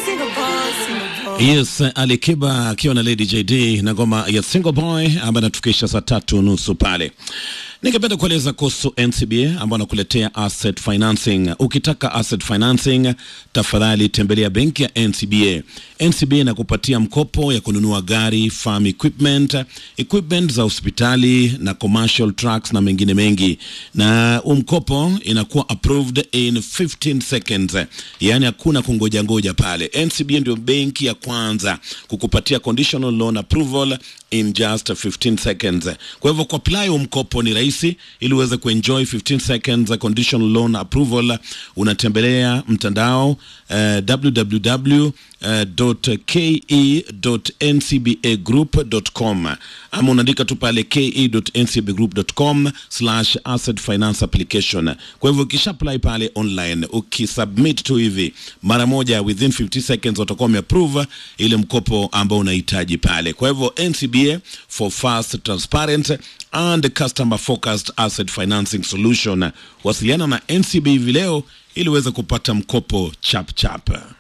Yes, Alikiba akiwa na Lady JD na ngoma ya Single Boy ambayo anatufikisha saa tatu nusu pale. Ningependa kueleza kuhusu NCBA ambao anakuletea asset financing. Ukitaka asset financing, tafadhali tembelea benki ya NCBA. NCBA inakupatia mkopo ya kununua gari, farm equipment, equipment za hospitali na commercial trucks na mengine mengi, na huu mkopo inakuwa approved in 15 seconds, yaani hakuna kungoja ngoja pale. NCBA ndio benki ya kwanza kukupatia conditional loan approval in just 15 seconds. Kwa hivyo kuapply huu mkopo ni rahisi, ili uweze kuenjoy 15 seconds conditional loan approval, unatembelea mtandao uh, www ke.ncbagroup.com ama unaandika tu pale ke.ncbagroup.com slash asset finance application. Kwa hivyo ukisha apply pale online, ukisubmit tu hivi mara moja, within 50 seconds watakuwa wameapprove ile mkopo ambao unahitaji pale. Kwa hivyo NCBA for fast, transparent and customer focused asset financing solution. Wasiliana na NCBA hivi leo ili uweze kupata mkopo chap chap.